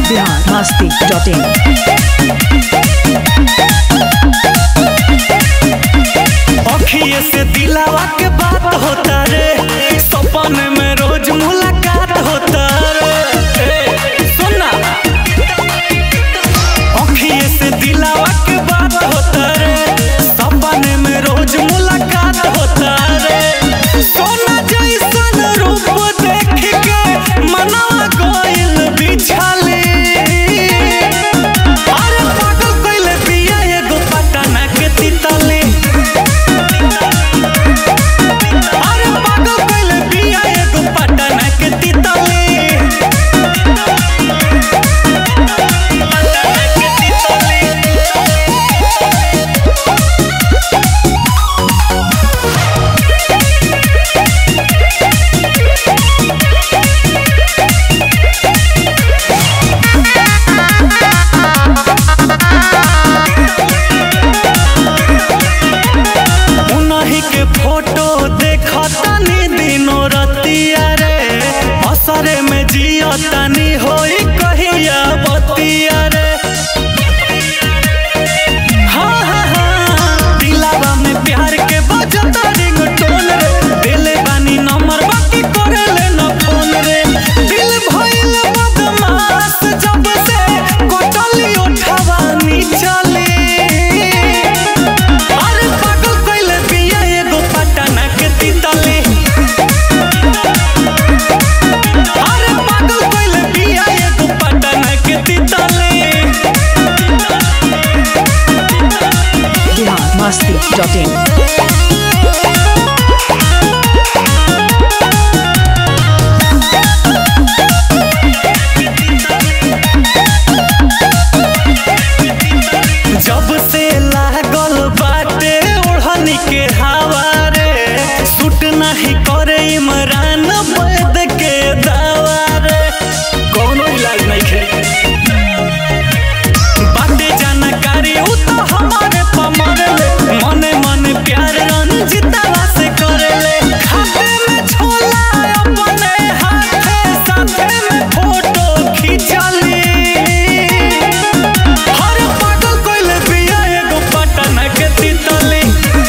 Bihar Masti dot in अखिए से दिलावा के बात होता रे सपन में रोज मुलाकात होता रे ए, सुना अखिए से दिलावा के बात होता रे सपन में रोज मुलाकात होता रे सोना जैसन रूप देख के मनवा गोइल बिछाले अरे पागल कइले बिया एगो पटना के तितली अरे पागल कइले बिया एगो पटना के तितली पटना के तितली उनही के फोटो देखतानी दिनो रतिया रे असरे में जियतानी होई कहिया बतिया रे हाँ हाँ हाँ दिलावा में प्यार के बजता रिंगटोन रे दिले बानी नंबर बाकी करेले न फोन रे दिल भइल बदमाश जब से कोटली उठवानी चले अरे पागल कइले बिया एगो पटना के तितली अरे पागल कइले बिया एगो पटना के तितली बिहार मस्ती डॉट इन जब से लागल बाटे ओढ़नी के हवा रे सूट नहीं करे इमरान वैद के दावा रे कोनो इलाज नहीं खे बाटे जानकारी उ तो हमारे पमरले मने मने प्यार रंजिता से करले खाते में छोला अपने हाथे साथे में फोटो खिंचली हर पागल कइले बिया एगो पटना के तितली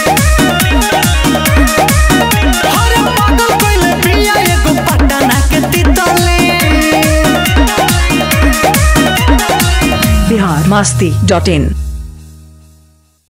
हर पागल कइले बिया एगो पटना के तितली बिहार मस्ती डॉट इन